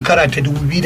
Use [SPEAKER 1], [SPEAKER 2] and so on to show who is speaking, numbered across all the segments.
[SPEAKER 1] shekara ta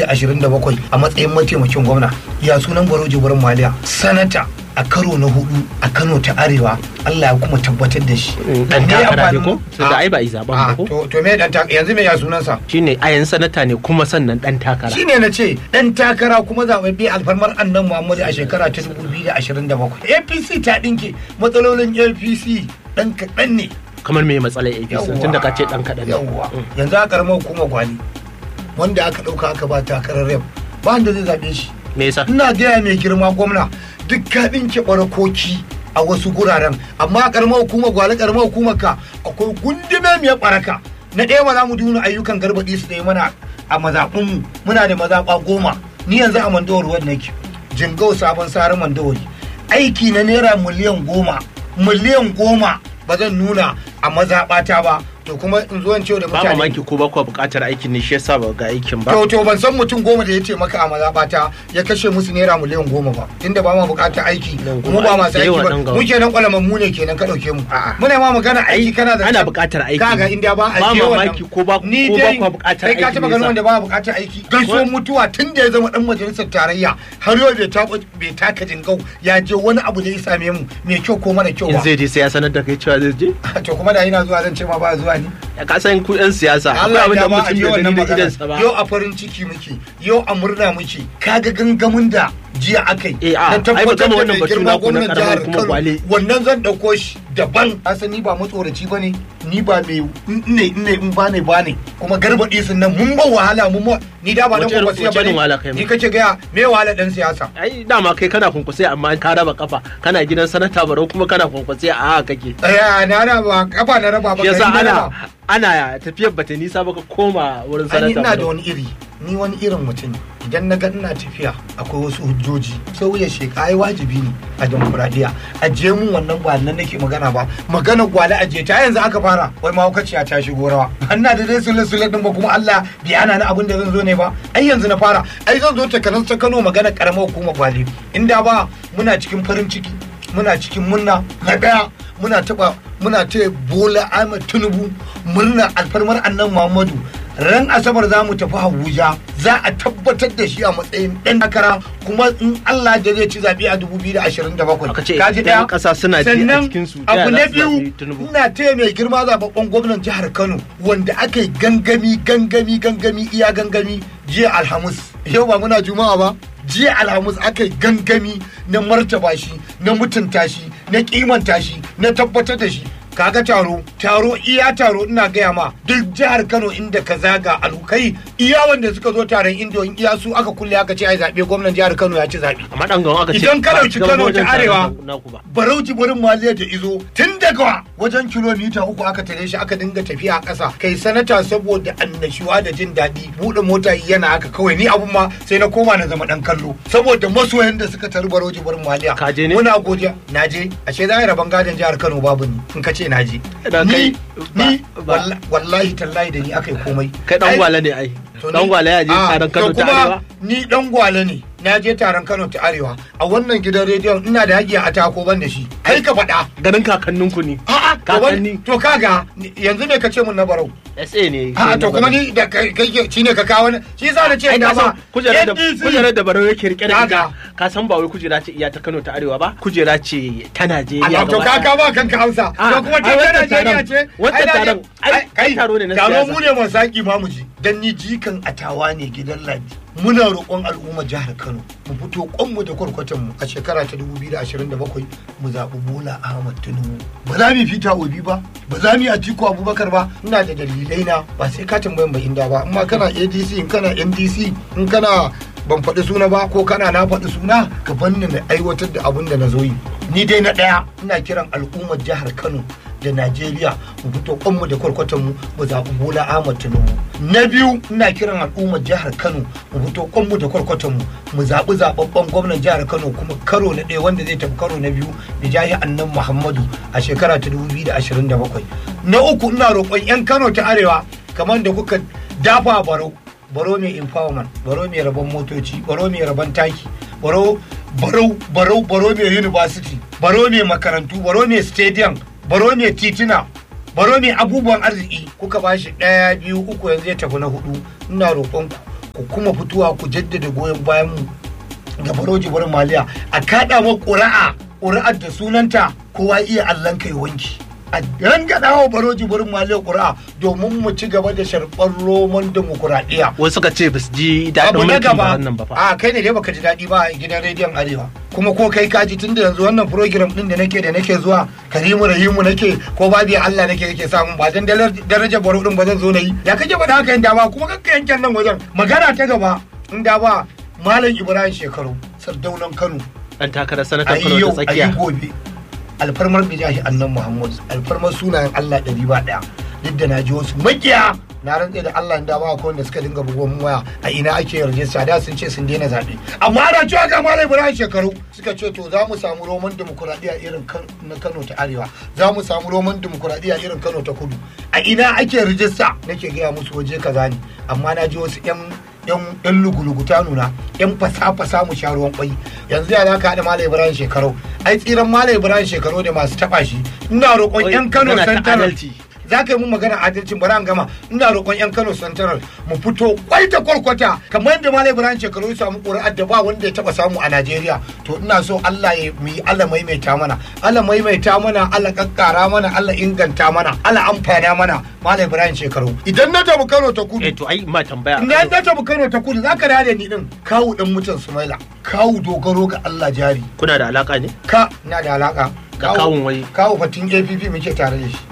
[SPEAKER 1] 2027 a matsayin mataimakin gwamna ya sunan baro jibirin maliya sanata a karo na hudu a kano ta arewa allah ya kuma tabbatar da shi
[SPEAKER 2] dan
[SPEAKER 1] Me
[SPEAKER 2] takara ne
[SPEAKER 1] amfanin-
[SPEAKER 2] ko sai da ai ba yi zaben ba
[SPEAKER 1] Ah,
[SPEAKER 2] ko
[SPEAKER 1] to to me dan takara yanzu me ya sunansa
[SPEAKER 2] shine ayan sanata ne kuma sannan dan takara
[SPEAKER 1] shine na ce dan takara kuma zababbe alfarmar annan muhammadu a shekara ta 2027 apc ta dinke matsalolin apc dan kaɗan ne
[SPEAKER 2] kamar me matsalar APC tunda ka ce dan kadan ne
[SPEAKER 1] yawwa yanzu a karamar hukumar gwani wanda aka ɗauka aka ba takarar rep ba wanda zai zaɓe shi
[SPEAKER 2] me yasa
[SPEAKER 1] ina gaya mai girma gwamna duk ka ɗinke ɓarakoki a wasu guraren amma a karamar hukumar gwale karamar hukumar ka akwai gundume mai ɓaraka na ɗaya ba za mu duna ayyukan garbaɗi su da yi mana a mazaɓinmu muna da mazaɓa goma ni yanzu a mandawar ruwan nake jingau sabon sarar mandawari aiki na naira miliyan goma miliyan goma ba zan nuna a mazaɓata ba to kuma in zo in ce da
[SPEAKER 2] ba
[SPEAKER 1] mutane
[SPEAKER 2] mamaki ko ba ku buƙatar aikin ne shi yasa ba ga aikin ba
[SPEAKER 1] to to ban san mutum goma da ya ce maka a mazaɓata ya kashe musu naira miliyan goma ba tunda ba ma buƙatar aiki
[SPEAKER 2] Nan
[SPEAKER 1] kuma
[SPEAKER 2] kuma
[SPEAKER 1] ba masu
[SPEAKER 2] da
[SPEAKER 1] aiki
[SPEAKER 2] yawa
[SPEAKER 1] ba
[SPEAKER 2] ɗan gawa.
[SPEAKER 1] mu kenan kwalaman mu ne kenan ka ɗauke mu
[SPEAKER 2] A'a.
[SPEAKER 1] muna ma magana aiki kana da
[SPEAKER 2] ana buƙatar aiki
[SPEAKER 1] kaga inda ba a
[SPEAKER 2] ba
[SPEAKER 1] je wannan-
[SPEAKER 2] mamaki ko ba
[SPEAKER 1] ni
[SPEAKER 2] ko ba
[SPEAKER 1] dai
[SPEAKER 2] ku buƙatar
[SPEAKER 1] kai ka
[SPEAKER 2] aiki
[SPEAKER 1] taɓa
[SPEAKER 2] ne
[SPEAKER 1] ganin
[SPEAKER 2] yasa.
[SPEAKER 1] wanda ba buƙatar aiki gaisuwar mutuwa tun da ya zama dan majalisar tarayya har yau bai taɓa bai taka jingau ya je wani abu da ya same mu mai kyau ko mara kyau
[SPEAKER 2] in
[SPEAKER 1] ba
[SPEAKER 2] zai je sai ya sanar da kai cewa zai je
[SPEAKER 1] to kuma da ina zuwa zan ce ma ba zuwa ni
[SPEAKER 2] ya ka san ku yan siyasa akwai
[SPEAKER 1] Allah
[SPEAKER 2] abin
[SPEAKER 1] ya
[SPEAKER 2] da
[SPEAKER 1] ma a
[SPEAKER 2] mutum
[SPEAKER 1] je
[SPEAKER 2] bai
[SPEAKER 1] wannan
[SPEAKER 2] gani da
[SPEAKER 1] magana
[SPEAKER 2] idansa ba
[SPEAKER 1] yau a farin ciki muke yau a murna muke kaga gangamin da jiya aka yi
[SPEAKER 2] Eh, a,
[SPEAKER 1] na
[SPEAKER 2] ai ba
[SPEAKER 1] tabbatar
[SPEAKER 2] gama
[SPEAKER 1] da
[SPEAKER 2] wannan
[SPEAKER 1] mai
[SPEAKER 2] batu
[SPEAKER 1] girma
[SPEAKER 2] naku na
[SPEAKER 1] gwamnan
[SPEAKER 2] karamar
[SPEAKER 1] jihar
[SPEAKER 2] hukumar
[SPEAKER 1] Kano
[SPEAKER 2] Gwale.
[SPEAKER 1] wannan zan dauko shi daban asan ni ba matsoraci bane ni ba mai ne ne in ba ne ba ne kuma garbaɗi sun nan mun ba wahala mun ba ni da ba dan
[SPEAKER 2] Wace irin-
[SPEAKER 1] kwakwasiya
[SPEAKER 2] wace irin wahala
[SPEAKER 1] bane
[SPEAKER 2] kai ma?
[SPEAKER 1] ni kace ga me wahala dan siyasa
[SPEAKER 2] ai dama kai kana kunkusai amma ka raba kafa kana gidan sanata barau kuma kana kunkusai a haka kake
[SPEAKER 1] aya na raba kafa na raba ba
[SPEAKER 2] shi yasa
[SPEAKER 1] gari na
[SPEAKER 2] ana
[SPEAKER 1] raba.
[SPEAKER 2] ana tafiyar bata nisa ba ka koma wurin
[SPEAKER 1] Ai,
[SPEAKER 2] sanata
[SPEAKER 1] ina da
[SPEAKER 2] barau
[SPEAKER 1] wani iri ni wani irin mutum ne. idan na ga ina tafiya akwai wasu hujjoji sai wuya sheka ai wajibi ne a demokuraɗiyya a je mun wannan ba nan nake magana ba magana gwale a je ta yanzu aka fara wai mahaukaciya ta shigo rawa ina da dai sule sule din ba kuma Allah bai ana ni abin da zan zo ne ba ai yanzu na fara ai zan zo ta kanan ta Kano magana karamar hukumar gwale inda ba muna cikin farin ciki muna cikin munna na daya muna taba muna taya Bola Ahmed Tinubu murna alfarmar annan Muhammadu ran asabar za mu tafi Abuja za a tabbatar da shi a matsayin ɗan takara kuma in Allah da zai ci zaɓe a 2027
[SPEAKER 2] Aka ce
[SPEAKER 1] Kaji
[SPEAKER 2] yan
[SPEAKER 1] ɗaya?
[SPEAKER 2] ƙasa suna ji a
[SPEAKER 1] Sannan
[SPEAKER 2] cikin su,
[SPEAKER 1] abu
[SPEAKER 2] ta
[SPEAKER 1] na
[SPEAKER 2] yaya za su
[SPEAKER 1] biyu
[SPEAKER 2] zaɓi Tinubu?
[SPEAKER 1] ina taya mai girma zababben gwamnan jihar Kano wanda aka yi gangami gangami gangami iya gangami jiya Alhamis yau ba muna juma'a ba jiya Alhamis aka yi gangami na martaba shi na mutunta shi na kimanta shi na tabbatar da shi kaga taro taro iya taro ina gaya ma duk jihar Kano inda ka zaga alukai iya wanda suka zo taron indo in iya su aka kulle aka ce ai zabe gwamnan jihar Kano ya ci zabe
[SPEAKER 2] amma dan gawan aka ce
[SPEAKER 1] Idan ka
[SPEAKER 2] ba
[SPEAKER 1] ɗauki
[SPEAKER 2] shiga
[SPEAKER 1] Kano
[SPEAKER 2] wajen
[SPEAKER 1] ta
[SPEAKER 2] taron
[SPEAKER 1] arewa,
[SPEAKER 2] naku ba
[SPEAKER 1] barauci wurin maliya da izo tun daga wajen kilomita uku aka tare shi aka dinga tafiya a ƙasa kai sanata saboda annashuwa da jin daɗi buɗe mota yana haka kawai ni abun ma sai na koma na zama ɗan kallo saboda masoyan da suka taru barauci wurin maliya
[SPEAKER 2] Ka je ne?
[SPEAKER 1] muna godiya na je ashe za a yi rabon gadon jihar Kano babu ni in ka ce na je
[SPEAKER 2] Idan kai
[SPEAKER 1] ni
[SPEAKER 2] ba-
[SPEAKER 1] ni
[SPEAKER 2] ba-
[SPEAKER 1] walla- wallahi tallahi da ni aka yi komai
[SPEAKER 2] kai dan
[SPEAKER 1] Ai,
[SPEAKER 2] gwale ne ai
[SPEAKER 1] to
[SPEAKER 2] dan
[SPEAKER 1] ni-
[SPEAKER 2] gwale ya je
[SPEAKER 1] Ah,
[SPEAKER 2] taron Kano
[SPEAKER 1] to
[SPEAKER 2] ta
[SPEAKER 1] kuma
[SPEAKER 2] arewa
[SPEAKER 1] Ni dan gwale ne. Na je taron Kano ta Arewa. A wannan gidan rediyon ina da haƙƙi a tako ban da shi. Kai ka faɗa.
[SPEAKER 2] ganin kakanninku ne
[SPEAKER 1] A'a, to wani-
[SPEAKER 2] kakanni
[SPEAKER 1] to kaga ni- yanzu me ka ce mun na barau?
[SPEAKER 2] SA ne
[SPEAKER 1] A'a, to kuma ni da kai kai ke- shine ka kawo ni. Shi yasa na ce
[SPEAKER 2] ai
[SPEAKER 1] na
[SPEAKER 2] ka san
[SPEAKER 1] ba.
[SPEAKER 2] kujerar da
[SPEAKER 1] NDC.
[SPEAKER 2] kujerar da barau yake rike da ita
[SPEAKER 1] Kaga.
[SPEAKER 2] ka san ba wai kujera ce iya ta Kano ta arewa ba kujera ce ta Najeriya
[SPEAKER 1] Allah to
[SPEAKER 2] gaba
[SPEAKER 1] ka
[SPEAKER 2] ɗaya.
[SPEAKER 1] ka ba kanka Hausa.
[SPEAKER 2] Ah,
[SPEAKER 1] To kuma
[SPEAKER 2] ai,
[SPEAKER 1] ta
[SPEAKER 2] wancan
[SPEAKER 1] Najeriya
[SPEAKER 2] taron-
[SPEAKER 1] ce.
[SPEAKER 2] wancan
[SPEAKER 1] Ai, na je-
[SPEAKER 2] taron- ai,
[SPEAKER 1] ai, kai,
[SPEAKER 2] taro ne na
[SPEAKER 1] Taro
[SPEAKER 2] siyasa.
[SPEAKER 1] mu ne masu haƙi ma mu ji. Dan ni jikan atawa ne gidan Ladi. Muna roƙon al'ummar jihar Kano mu fito kwanmu da kwarkwatan mu a shekara ta 2027 mu zaɓi Bola Ahmad Tinubu. Ba za mu yi fita Obi ba, ba za mu yi Atiku Abubakar ba, ina da dalilai na ba sai ka tambayan ba inda ba. Amma kana ADC, in kana NDC, in kana ban faɗi suna ba ko kana na faɗi suna ka banni na aiwatar da abin da na zo yi ni dai na ɗaya ina kiran al'ummar jihar kano da najeriya mu fito kwanmu da kwarkwatanmu mu zaɓi bola ahmad tinubu na biyu ina kiran al'ummar jihar kano mu fito kwanmu da kwarkwatanmu mu zaɓi zaɓaɓɓen gwamnan jihar kano kuma karo na ɗaya wanda zai tafi karo na biyu da jahi annan muhammadu a shekara ta 2027 na uku ina roƙon 'yan kano ta arewa kamar da kuka dafa barau baro mai empowerment baro mai rabon motoci baro mai rabon taki baro baro baro baro mai university baro mai makarantu baro mai stadium baro mai tituna baro mai abubuwan arziki kuka bashi ɗaya biyu uku yanzu ya tafi na hudu ina roƙon ku ku kuma fitowa ku jaddada goyon bayan mu ga baroji barin maliya a kaɗa ma ƙuri'a ƙuri'ar da sunanta kowa iya allon kai wanki a rangada wa baroji barin maliya ƙuri'a domin mu ci gaba da sharɓar roman demokuraɗiyya
[SPEAKER 2] wasu suka ce ba su ji daɗin
[SPEAKER 1] abu na
[SPEAKER 2] mulkin
[SPEAKER 1] gaba
[SPEAKER 2] ba wannan ba fa
[SPEAKER 1] a kai ne dai baka ji daɗi ba a gidan rediyon arewa kuma ko kai ka ji tunda yanzu wannan program din da nake da nake zuwa karimu rahimu nake ko babu Allah nake nake samu ba dan dalar- darajar baro din ba zan zo na yi ya kake ba da haka yanda ba kuma kakka yanken nan wajen magana ta gaba in da ba malam ibrahim shekaru sardaunan kano
[SPEAKER 2] dan takarar
[SPEAKER 1] a
[SPEAKER 2] sanatan
[SPEAKER 1] yi
[SPEAKER 2] Kano
[SPEAKER 1] yau
[SPEAKER 2] ta
[SPEAKER 1] a yi
[SPEAKER 2] tsakiya
[SPEAKER 1] gobe alfarmar da jahi annan muhammad alfarmar sunayen allah ɗari ba ɗaya duk da na ji wasu makiya na rantse da allah da ba akwai wanda suka dinga bugon waya a ina ake yarjejja da sun ce sun daina zaɓe amma ana cewa ga malam ibrahim shekaru suka ce to za mu samu roman demokuraɗiyya irin kan- na kano ta arewa za mu samu roman demokuraɗiyya irin kano ta kudu a ina ake rijista nake gaya musu waje kaza ne amma na ji wasu 'yan yan yan lugulugu ta nuna yan fasa-fasa mu sha ruwan kwai yanzu ya za ka haɗa malam ibrahim shekaru ai tsiran malam ibrahim shekaru da masu taɓa shi ina roƙon
[SPEAKER 2] Wai,
[SPEAKER 1] yan kano
[SPEAKER 2] magana ta
[SPEAKER 1] central
[SPEAKER 2] adalci.
[SPEAKER 1] za ka yi mun magana adalcin bari an gama ina roƙon yan kano central mu fito kwai ta kwarkwata kamar yadda malam ibrahim shekaru ya samu ƙuri'ar da ba wanda ya taɓa samu a najeriya to ina so allah ya mu yi allah maimaita mana allah maimaita mana allah kakkara mana allah inganta mana allah amfana mana malam ibrahim shekaru idan na tafi kano ta kudu
[SPEAKER 2] eh to ai ma tambaya
[SPEAKER 1] in ya ta Kano ta kudu zaka da ni din kawu dan mutan Sumaila kawu dogaro ga Allah jari
[SPEAKER 2] kuna da alaka ne
[SPEAKER 1] ka na da alaka
[SPEAKER 2] Da kawun wai.
[SPEAKER 1] kawu fatin APP muke tare da shi